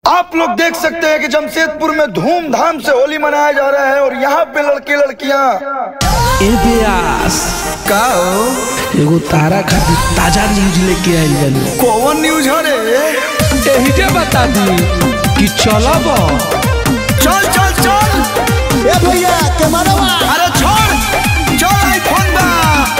आप लोग देख सकते हैं कि जमशेदपुर में धूमधाम से होली मनाया जा रहा है और यहाँ पे लड़के लड़कियाँ ए व्यास का हो? एगो तारा खातिर ताजा न्यूज लेके आइल बानी कौन न्यूज हो रे एही के बता दी कि चलब चल चल चल ए भैया कैमरा अरे छोड़ चल आईफोन बा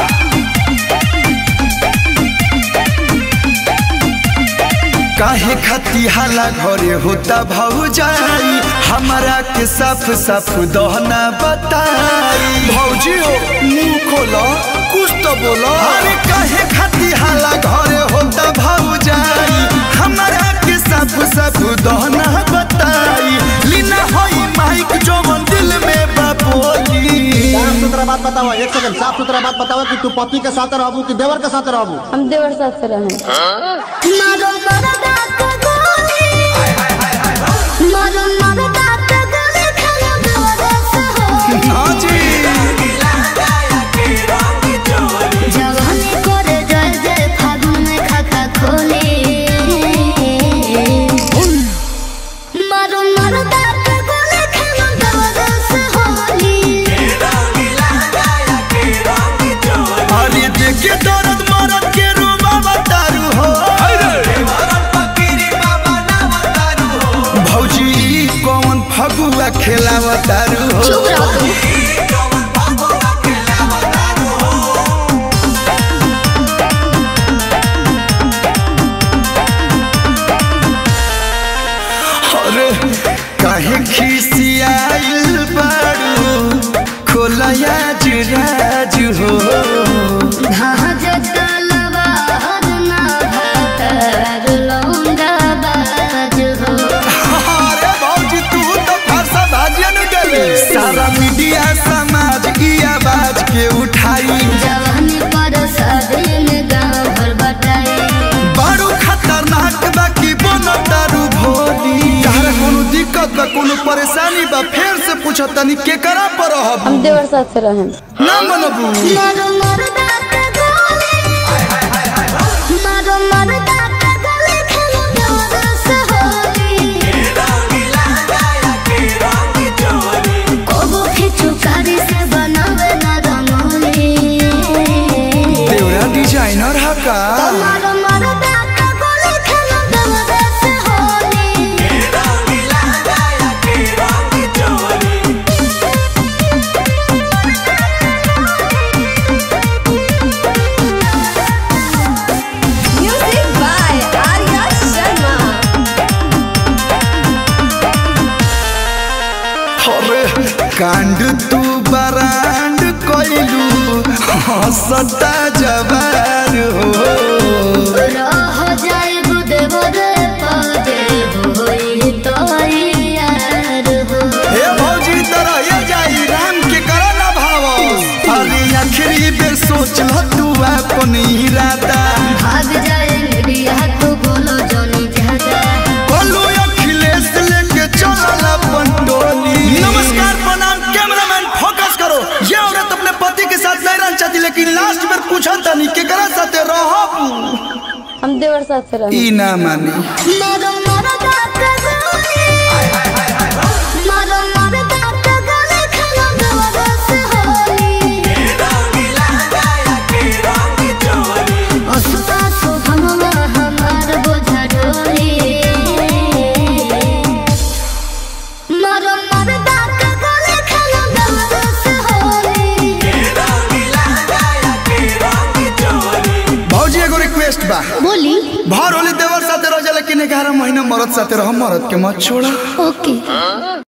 काहे खती हाला घरे होता भौजाई हमारा के साफ साफ दहना बताई भौजी हो मुंह खोलो कुछ तो बोलो अरे काहे खती हाला घरे होता भौजाई हमारा के साफ साफ दहना बताई लीना होई माइक जो दिल में बापोली साफ सुथरा बात बताओ एक सेकंड साफ सुथरा बात बताओ कि तू पति के साथ रहबू कि देवर के साथ रहबू हम देवर साथ से रहें हाँ जी अरे देखे दर्द मरद के रूबा बतारू हो भौजी ई कौन फगुआ खेलावतारू हो अरे काहे खिसियाइल बारू खोलया जुराज हो अरे भौजी तू तो फरसा भाजिया न गले सारा मीडिया समाज की आवाज के उठाई बड़ू खतरनाक बा की बोनो दारू भोली तारा कोनो दिक्कत बा कोनो परेशानी बा फेर से पूछो तनी के करा पर रहब हम देवर साथ से रहें ना मनबू देवरा डिजाइनर हा का Music by Arya Sharma. अरे कांड तू बरांड कोइलू हंसता जवान हो हे भौजी तरह ये जाई राम के करो ना भाव अरे आखिरी बेर सोच ल तू अपन इरादा भाग जाए मीडिया तू बोलो जोनी ज्यादा बोलू अखिलेश लेके चलल अपन टोली नमस्कार प्रणाम कैमरामैन फोकस करो ये औरत अपने पति के साथ नहीं रहना चाहती लेकिन लास्ट में पूछा तनी केकरा साथे रहब हम देवर साथ से रहें ई ना मानी मारो मारो दांत गोली मारो मारो दांत गोली खाना दवा से होली असुता सुभमवा हमार बोझा डोली मारो मारो दांत गोली खाना दवा से होली भौजी एगो रिक्वेस्ट बा बोली भर होली देवर साथे रह जा लेकिन ग्यारह महीना मरद साथे रह मरद के मत छोड़ा ओके